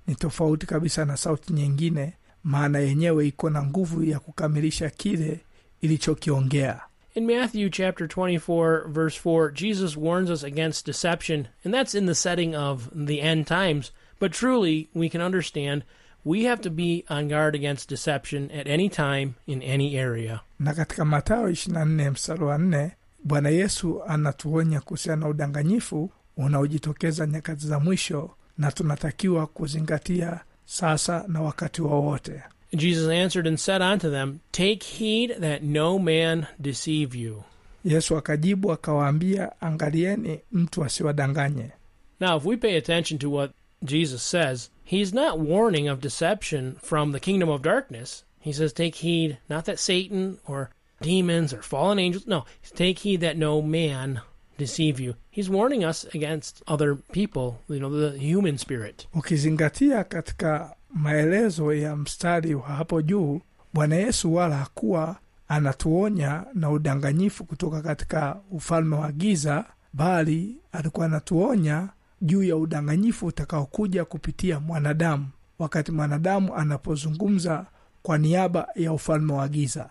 ni tofauti kabisa na sauti nyingine maana yenyewe iko na nguvu ya kukamilisha kile ilichokiongea In Matthew chapter 24, verse 4, Jesus warns us against deception, and that's in the setting of the end times. But truly, we can understand we have to be on guard against deception at any time in any area. na katika matayo 24 mstari wa 4 bwana yesu anatuonya kuhusiana na udanganyifu unaojitokeza nyakati za mwisho na tunatakiwa kuzingatia sasa na wakati wowote Jesus answered and said unto them, Take heed that no man deceive you. yesu akajibu akawaambia angalieni mtu asiwadanganye Now, if we pay attention to what Jesus says, he's not warning of deception from the kingdom of darkness. He says, Take heed, not that Satan or demons or fallen angels. No, take heed that no man deceive you. He's warning us against other people, you know, the human spirit. ukizingatia katika maelezo ya mstari wa hapo juu bwana yesu wala hakuwa anatuonya na udanganyifu kutoka katika ufalme wa giza bali alikuwa anatuonya juu ya udanganyifu utakaokuja kupitia mwanadamu wakati mwanadamu anapozungumza kwa niaba ya ufalme wa giza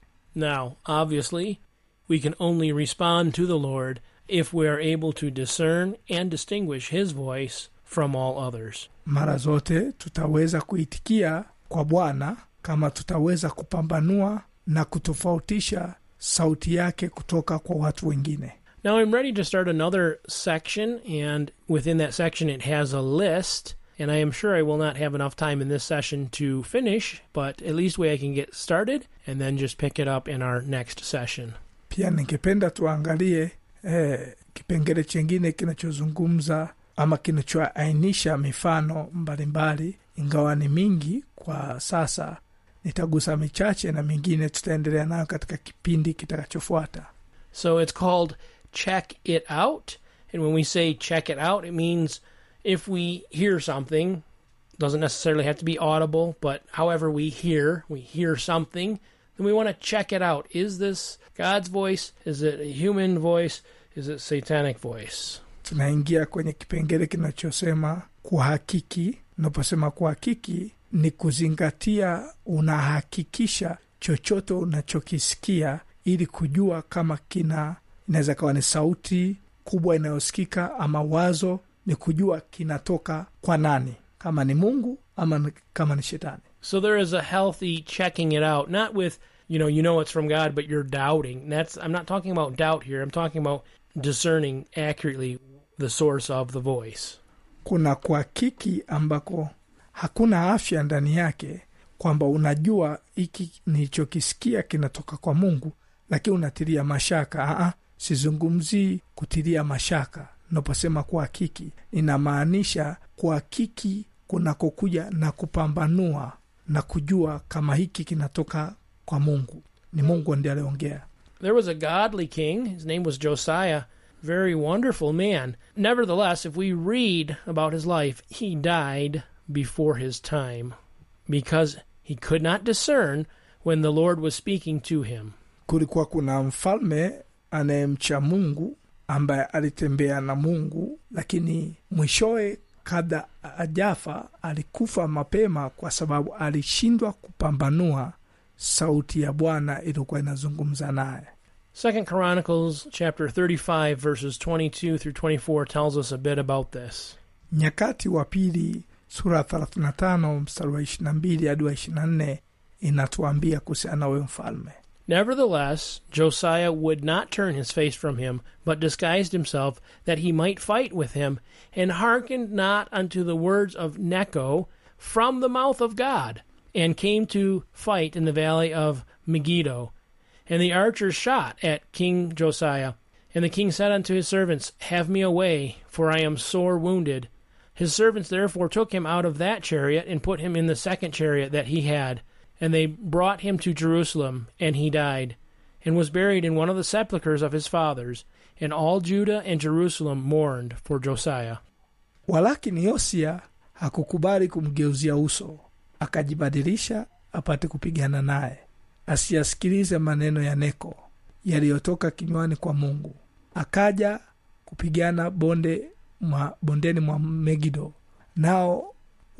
Now, obviously, we can only respond to the Lord if we are able to discern and distinguish his voice from all others. mara zote tutaweza kuitikia kwa bwana kama tutaweza kupambanua na kutofautisha sauti yake kutoka kwa watu wengine Now I'm ready to start another section, and within that section it has a list. And I am sure I will not have enough time in this session to finish, but at least way I can get started and then just pick it up in our next session. pia ningependa tuangalie eh, kipengele chengine kinachozungumza ama kinachoainisha mifano mbalimbali ingawa ni mingi kwa sasa nitagusa michache na mingine tutaendelea nayo katika kipindi kitakachofuata So it's called check it out. And when we say check it out, it means if we hear something, doesn't necessarily have to be audible, but however we hear, we hear something, then we want to check it out. Is this God's voice? Is it a human voice? Is it satanic voice? tunaingia kwenye kipengele kinachosema kuhakiki unaposema kuhakiki ni kuzingatia unahakikisha chochote unachokisikia ili kujua kama kina inaweza kawa ni sauti kubwa inayosikika ama wazo ni kujua kinatoka kwa nani kama ni mungu ama ni- kama ni shetani So there is a healthy checking it out, not with, you know, you know it's from God, but you're doubting. That's I'm not talking about doubt here. I'm talking about discerning accurately the source of the voice. kuna kuhakiki ambako hakuna afya ndani yake kwamba unajua hiki nilichokisikia kinatoka kwa mungu lakini unatilia mashaka Aa, sizungumzii kutilia mashaka naposema kuhakiki inamaanisha kuhakiki kunakokuja na kupambanua na kujua kama hiki kinatoka kwa mungu ni mungu ndiye aliongea There was a godly king. His name was Josiah. Very wonderful man. Nevertheless, if we read about his life, he died before his time because he could not discern when the Lord was speaking to him. kulikuwa kuna mfalme anayemcha mungu ambaye alitembea na mungu lakini mwishowe kabla ajafa alikufa mapema kwa sababu alishindwa kupambanua sauti ya bwana iliyokuwa inazungumza naye Second Chronicles chapter 35 verses 22 through 24 tells us a bit about this. nyakati wa pili sura 35 mstari wa 22 hadi wa 24 inatuambia kuhusiana na huyo mfalme Nevertheless, Josiah would not turn his face from him, but disguised himself, that he might fight with him, and hearkened not unto the words of Necho from the mouth of God, and came to fight in the valley of Megiddo. And the archers shot at King Josiah. And the king said unto his servants, Have me away, for I am sore wounded. His servants therefore took him out of that chariot, and put him in the second chariot that he had. And they brought him to Jerusalem, and he died, and was buried in one of the sepulchres of his fathers. And all Judah and Jerusalem mourned for Josiah. walakini yosia hakukubali kumgeuzia uso akajibadilisha apate kupigana naye asiyasikilize maneno ya neko yaliyotoka kinywani kwa mungu akaja kupigana bonde mwa, bondeni mwa megido nao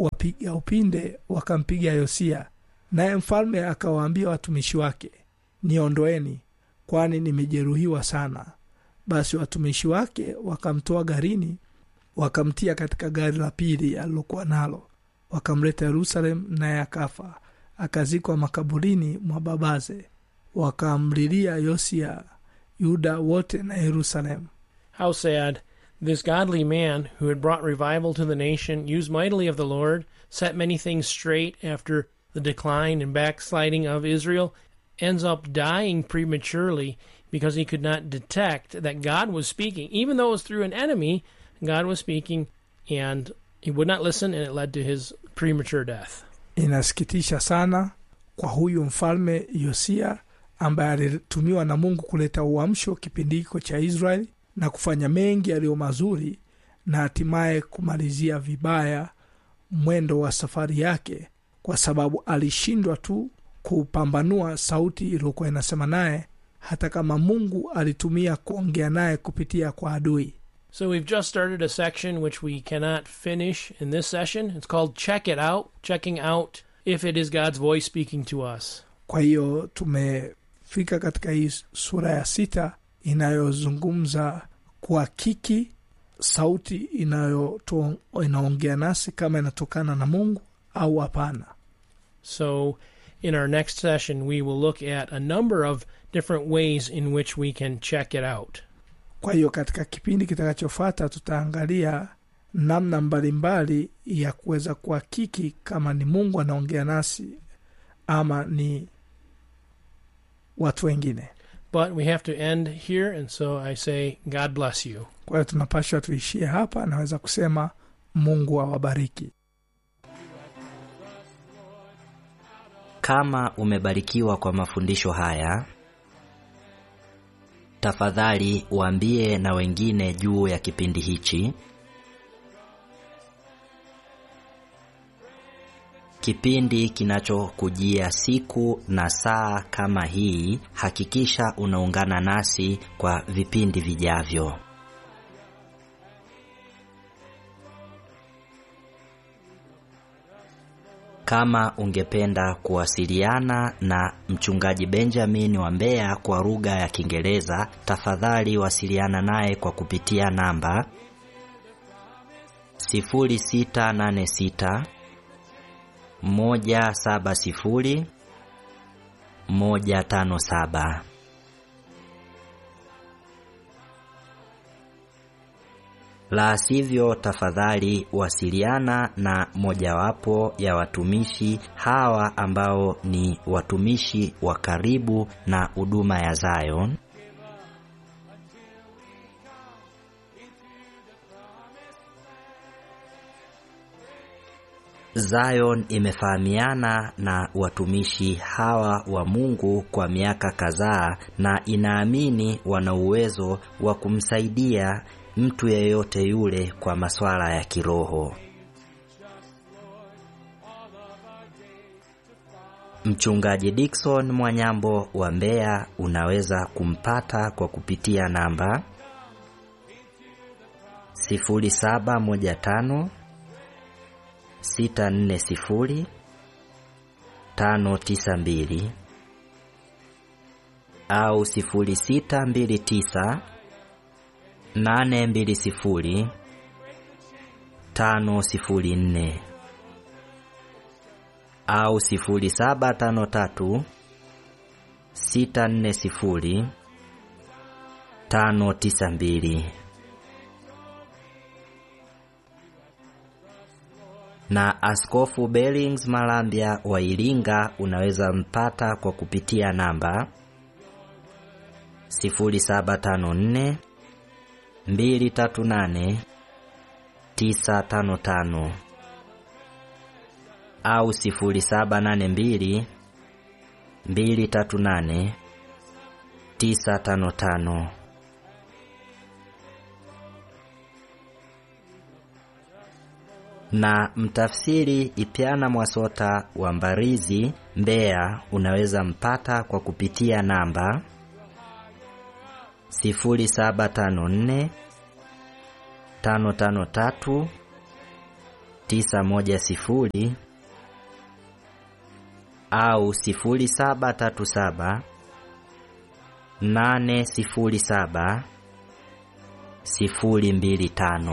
wapiga upinde wakampiga yosia naye mfalme akawaambia watumishi wake niondoeni kwani nimejeruhiwa sana basi watumishi wake wakamtoa garini wakamtia katika gari la pili alilokuwa nalo wakamleta yerusalemu naye akafa akazikwa makaburini mwa babaze wakamlilia yosia yuda wote na yerusalemu How sad. This godly man, who had brought revival to the nation, used mightily of the Lord, set many things straight after the decline and backsliding of Israel, ends up dying prematurely because he could not detect that God was speaking. Even though it was through an enemy, God was speaking, and he would not listen, and it led to his premature death. inasikitisha sana kwa huyu mfalme yosia ambaye alitumiwa na mungu kuleta uamsho kipindi hiko cha israeli na kufanya mengi yaliyo mazuri na hatimaye kumalizia vibaya mwendo wa safari yake kwa sababu alishindwa tu kupambanua sauti iliyokuwa inasema naye hata kama mungu alitumia kuongea naye kupitia kwa adui So we've just started a section which we cannot finish in this session. It's called Check It Out, checking out if it is God's voice speaking to us. kwa hiyo tumefika katika hii sura ya sita inayozungumza kuhakiki sauti inayoto- inaongea nasi kama inatokana na mungu au hapana So in our next session, we will look at a number of different ways in which we can check it out. kwa hiyo katika kipindi kitakachofuata tutaangalia namna mbalimbali ya kuweza kuhakiki kama ni mungu anaongea nasi ama ni watu wengine But we have to end here, and so I say, God bless you. kwa hiyo tunapashwa tuishie hapa naweza kusema mungu awabariki Kama umebarikiwa kwa mafundisho haya, tafadhali waambie na wengine juu ya kipindi hichi. Kipindi kinachokujia siku na saa kama hii, hakikisha unaungana nasi kwa vipindi vijavyo. Kama ungependa kuwasiliana na mchungaji Benjamin wa Mbeya kwa lugha ya Kiingereza, tafadhali wasiliana naye kwa kupitia namba 0686 170 157. La sivyo, tafadhali wasiliana na mojawapo ya watumishi hawa ambao ni watumishi wa karibu na huduma ya Zion. Zion imefahamiana na watumishi hawa wa Mungu kwa miaka kadhaa na inaamini wana uwezo wa kumsaidia mtu yeyote yule kwa masuala ya kiroho. Mchungaji Dickson Mwanyambo wa Mbeya unaweza kumpata kwa kupitia namba 0715 640 592 au 0629 nane mbili sifuri tano sifuri nne au sifuri saba tano tatu sita nne sifuri tano tisa mbili na Askofu Bellings Malambya wa Iringa unaweza mpata kwa kupitia namba 0754 238 955 au 0782 238 955. Na mtafsiri Ipyana Mwasota wa Mbarizi, Mbeya, unaweza mpata kwa kupitia namba 0754 553 910 au 0737 807 025.